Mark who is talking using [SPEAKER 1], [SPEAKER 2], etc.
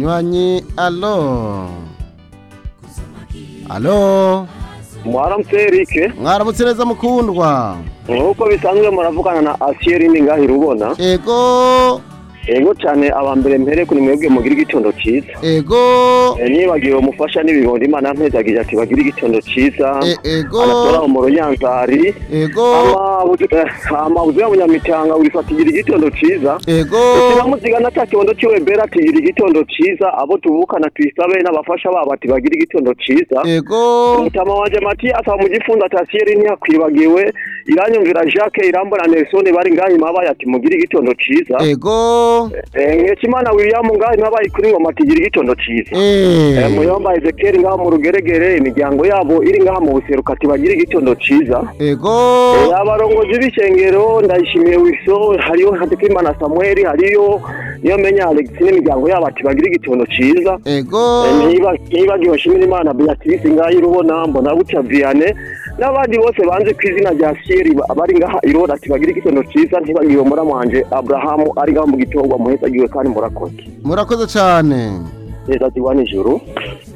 [SPEAKER 1] umunywanyi alo alo
[SPEAKER 2] mwaramutse erike
[SPEAKER 1] mwaramutse neza mukundwa
[SPEAKER 2] nk'uko bisanzwe muravugana na asiyeri ningahira ubona
[SPEAKER 1] ego
[SPEAKER 2] yego cyane aba mbere mbere kuri mwebwe mugire igitondo cyiza
[SPEAKER 1] ego
[SPEAKER 2] Eh, nibagiwe umufasha n'ibibondo imana yampezagije ati bagire igitondo cyiza
[SPEAKER 1] e- ego
[SPEAKER 2] agatora mu runyanzari
[SPEAKER 1] ego
[SPEAKER 2] amabuzi y'abanyamitanga urifatigira igitondo cyiza
[SPEAKER 1] ego
[SPEAKER 2] turamuzigana cya kibondo cy'iwe bera tugira igitondo cyiza abo tuvukana tuyisabe n'abafasha babo ati bagire igitondo cyiza
[SPEAKER 1] ego
[SPEAKER 2] umutama wanjye mati asaba mu gifunzo atasiyeri ntiyakwibagiwe iranyumvira jacques irambona nelson bari ngaho imabaye ati mugire igitondo cyiza
[SPEAKER 1] ego
[SPEAKER 2] nkekimana william ngaho imabaye kuri ngoma ati gira igitondo cyiza Eh,
[SPEAKER 1] Eh,
[SPEAKER 2] muyomba ezekiel ngaho mu rugeregere imiryango yabo iri ngaho mu buseruka ati bagire igitondo cyiza Eh,
[SPEAKER 1] ego
[SPEAKER 2] abarongozi b'ishengero ndayishimiye wiso hariyo hatekimana samuel hariyo niyo menya alex n'imiryango yabo ati bagire igitondo cyiza
[SPEAKER 1] ego
[SPEAKER 2] niba niba ntiwashimira imana beatrice ngaho irubona mbona butya vianney n'abandi bose banze ku izina rya siyeri bari ngaha irona ati bagire igitondo cyiza ntibagiwe muri wanje aburahamu ari ngaho mu gitongwa muhezagiwe kandi murakoze
[SPEAKER 1] murakoze cyane
[SPEAKER 2] neza tigwa nijoro